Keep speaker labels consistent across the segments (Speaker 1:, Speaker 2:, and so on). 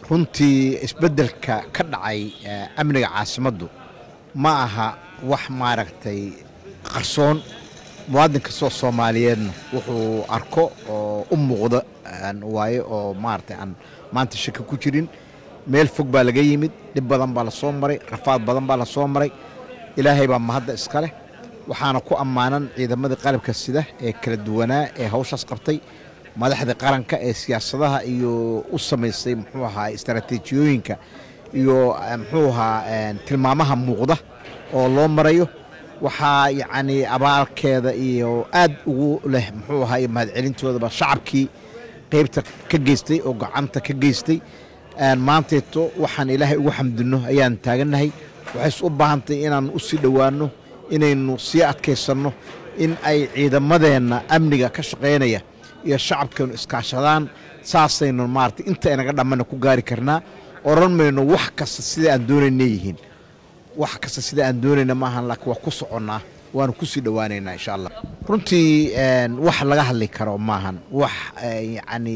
Speaker 1: runtii isbeddelka ka dhacay amniga caasimaddu ma aha wax maaragtay qarsoon muwaadin kastoo soomaaliyeedna wuxuu arko oo u muuqda waaye oo maaragtay aan maanta shaki ku jirin meel fog baa laga yimid dhib badan baa la soo maray rafaad badan baa la soo maray ilaahay baa mahadda iska leh waxaana ku ammaanan ciidamadii qalabka sida ee kala duwanaa ee hawshaas qabtay madaxda qaranka ee siyaasadaha iyo u samaysay muxuu ahaa istaraatiijiyooyinka iyo muxuu ahaa tilmaamaha muuqda oo loo marayo waxaa yacnii abaalkeeda iyo aad ugu leh muxuu ahaa iyo mahadcelintoodaba shacabkii qaybta ka geystay oo gacanta ka geystay maantayto waxaan ilaahay ugu xamdinno ayaan taagannahay waxayse u baahantahay inaan u sii dhowaanno inaynu sii adkaysanno in ay ciidamadeenna amniga ka shaqaynaya iyo shacabkeenu iskaashadaan saasaynu maarata inta inaga dhammana ku gaari karnaa odhan mayno wax kasta sida aan doonayna yihiin wax kasta sida aan doonayna maahan laakiin waa ku soconnaa waanu ku sii dhowaanaynaa insha allah runtii wax laga hadli karo maahan wax yacni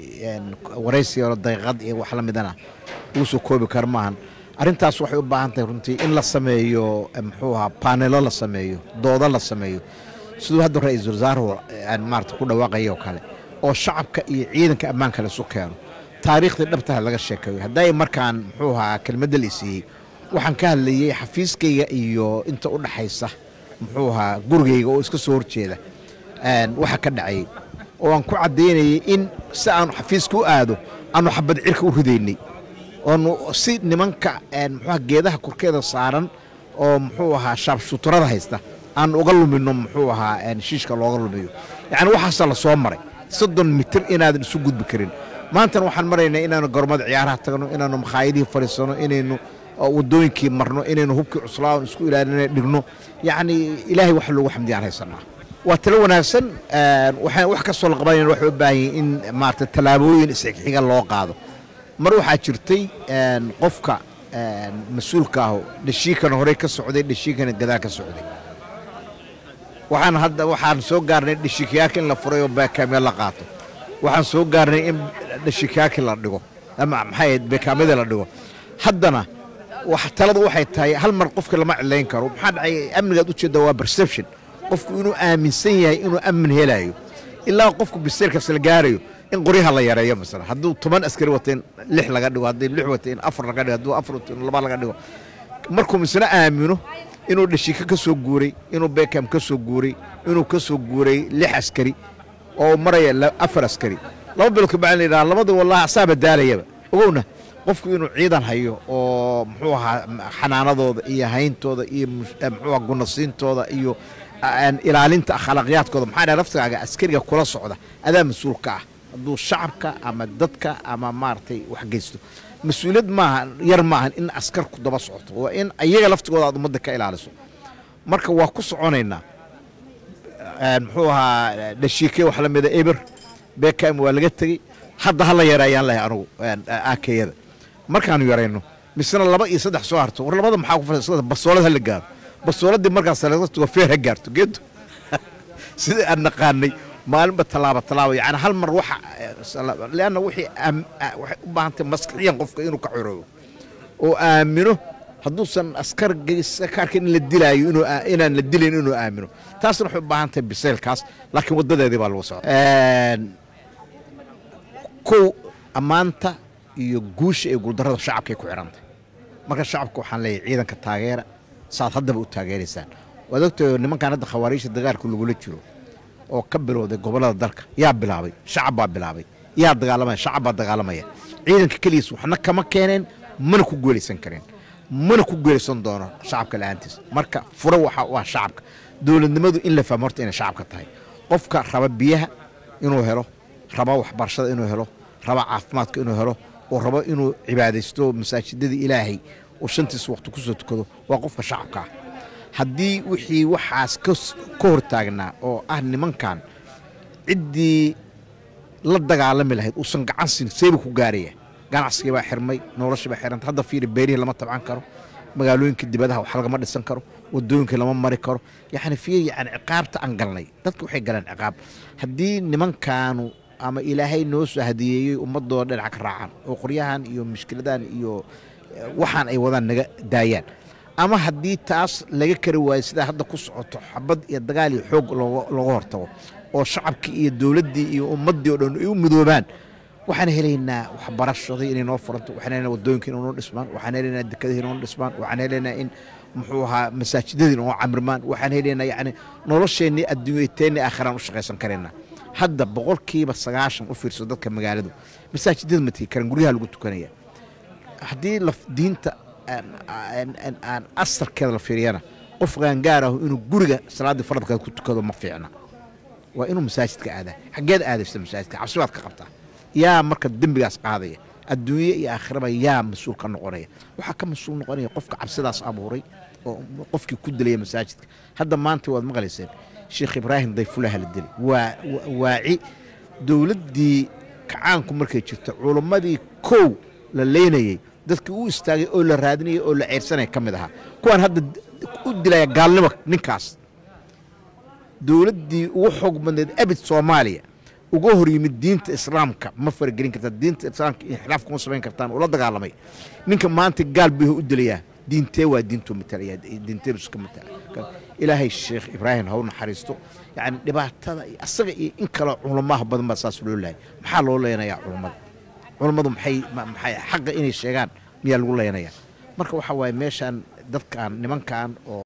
Speaker 1: waraysiga daqiiqad iyo wax la midana lagu soo koobi karo maahan arrintaas waxay u baahan tahay runtii in la sameeyo muxuu ahaa baanelo la sameeyo doodo la sameeyo siduu hadda ra-iisul wasaaruhu maarata ku dhawaaqaya oo kale oo shacabka iyo ciidanka ammaanka laisu keeno taariikhdii dhabtaha laga sheekeeyo hadday markaan muxuu ahaa kelmadda la isiiyey waxaan ka hadlayey xafiiskayga iyo inta u dhaxaysa muxuu ahaa gurigayga oo iska soo horjeeda waxa ka dhacayey oo aan ku caddaynayay in si aanu xafiiska u aado aanu xabad cirka u ridaynay oonu si nimanka muxuuaha geedaha korkeeda saaran oo muxuu ahaa shaabshuuturada haysta aan uga lumino muxuu ahaa shiishka looga lumiyo yacni waxaasa la soo maray soddon mitir inaadan isu gudbi karin maantana waxaan maraynaa inaanu gormada ciyaaraha tagno inaanu makhaayadihii fadhiisano inaynu wadooyinkii marno inaynu hubkii cuslaa isku ilaalina dhigno yacni ilaahay wax loogu xamdiyaan haysanaa waa talo wanaagsan waxaan wax kastoo la qabanayna waxay u baahan yihin in maarata tallaabooyin isxiga loo qaado mar waxaa jirtay qofka mas-uulka ahu dhashiikana horey ka socday dhashiikana gadaal ka socday waxaan hadda waxaan soo gaarnay dhashiikayaaka in la furay oo beekaamya la qaato waxaan soo gaarnay in dhashiikayaaki la dhigo ama maxay beekaamyada la dhigo haddana taladu waxay tahay hal mar qofka lama cilayn karo maxaa dhacay amnigaad ujeedda waa perception qofku inuu aaminsan yahay inuu amn helayo ilaa qofku biseerkaas la gaarayo in qoryaha la yareeyo masala hadduu toban askari wata in lix laga dhigo haddii lix wata in afar laga dhigo hadduu afar wata in laba laga dhigo markuu misna aamino inuu dhashiika ka soo guuray inuu bekam ka soo guuray inuu ka soo guuray lix askari oo maraya afar askari laba bilood kabacdi la yidhaha labada wallahi asaaba daalayaba ogowna qofku inuu ciidan hayo oo muxuu ahaa xanaanadooda iyo hayntooda iyo muxuu aha gunasiintooda iyo ilaalinta akhlaaqyaadkooda maxaa dhahay laftigaaga askariga kula socda adaa mas-uul ka ah hadduu shacabka ama dadka ama maaragtay wax geysto mas-uuliyad maaha yar maahan in askarku daba socoto waa in iyaga laftigooda aad ummadda ka ilaaliso marka waa ku soconaynaa muxuu ahaa dhashiike wax la mida eber bekam waa laga tegey hadda hala yareeyaan lahay anugu aakeyada markaanu yarayno misena laba iyo saddex soo harto war labada maxaa ku fadhiisada basoolad hala gaaro basooladii markaas laga tago feer ha gaarto geedo sidai aan naqaanay maalinba tallaaba tallaaba yani hal mar waxa leanna wixii waxay u baahantay maskixiyan qofka inuu ka coroobo oo aamino hadduusan askar ka arkin in la dilaayo inuu inaan la dilayn inuu aamino taasna waxay u baahan tahay biseylkaas laakiin waddadeedii baa lagu socda kow ammaanta iyo guusha ee guuldarrada shacabkay ku xidhantay marka shacabka waxaan leeyahay ciidanka taageera saad haddaba u taageeraysaan waad ogtahay nimankan hadda khawaariijta dagaalka lagula jiro oo ka bilowday gobollada dalka yaa bilaabay shacab baa bilaabay yaa dagaalamaya shacab baa dagaalamaya ciidanka keligiis waxna kama keeneen mana ku guulaysan kareen mana ku guulaysan doono shacabka la-aantiis marka furo waxa u ah shacabka dowladnimadu in la fahmo horta inay shacabka tahay qofka raba biyaha inuu helo raba waxbarashada inuu helo raba caafimaadka inuu helo oo rabo inuu cibaadaysto masaajidada ilaahay oo shantiis waqti ku soo tukado waa qofka shacabka ah haddii wixii waxaas ka hortaagnaa oo ah nimankan ciddii la dagaalami lahayd uusan gacan siin seebu ku gaaraya ganacsigii baa xirmay noloshii baa xiranta hadda fiiri beerihii lama tabcan karo magaalooyinka dibadaha wax lagama dhisan karo wadooyinka lama mari karo yani fiir yani ciqaabta aan galnay dadka waxay galeen ciqaab haddii nimankaanu ama ilaahay noo soo hadiyeeyey ummadoo dhinaca ka raacaan oo qoryahan iyo mushkiladahan iyo waxaan ay wadaan naga daayaan ama haddii taas laga kari waayo sidaa hadda ku socoto xabad iyo dagaal iyo xoog looga hortago oo shacabkii iyo dowladdii iyo ummaddii o dhan ay u midoobaan waxaan helaynaa waxbarashadii inay noo furanto waxaan helaynaa waddooyinka inay noo dhismaan waxaan helaynaa dekadihii noo dhismaan waxaan helaynaa in muxuu ahaa masaajidadii noo camirmaan waxaan helaynaa yacni nolosheennii adduunyateenni aakhiraan u shaqaysan karaynaa hadda boqolkiiba sagaashan u fiirso dadka magaaladu masaajidada ma tegi karan guryaha lagu tukanaya haddii diinta aan asarkeeda la fiiriyana qof qaangaar ahu inuu guriga salaaddii faradkeeda ku tukado ma fiicna waa inuu masaajidka aadaa xaggeed aadaysa masaajidka cabsi baad ka qabtaa yaa marka dembigaas qaadaya adduunye iyo aakhiraba yaa mas-uul ka noqonaya waxaa ka mas-uul noqonaya qofka cabsidaas abuuray oo qofkii ku dilaya masaajidka hadda maanta waad maqlayseen sheekh ibraahim dayfulaha la dilay waa waaci dowladdii kacaanku markay jirto culimmadii kow la leynayey dadkii u istaagay oo la raadinayay oo la ceyrsanaya ka mid ahaa kuwaan hadda u dilaya gaalnimo ninkaas dowladdii ugu xoog badneed abid soomaaliya uga hor yimid diinta islaamka ma faragelin kartaa diinta islaamka inxilaaf kuma samayn kartaan ula dagaalamay ninka maanta gaal buu u dilayaa diintee waa diintuu matalaya diintee iska matala ilaahay sheekh ibraahim ha u naxariisto yacni dhibaatada iyo asaga iyo in kaloo culamaha badan baa saas loo laayay maxaa loo leenayaa culammada culammadu maxay maxay xaqa inay sheegaan miyaa lagu leenayaa marka waxaa waaye meeshaan dadkan nimankan oo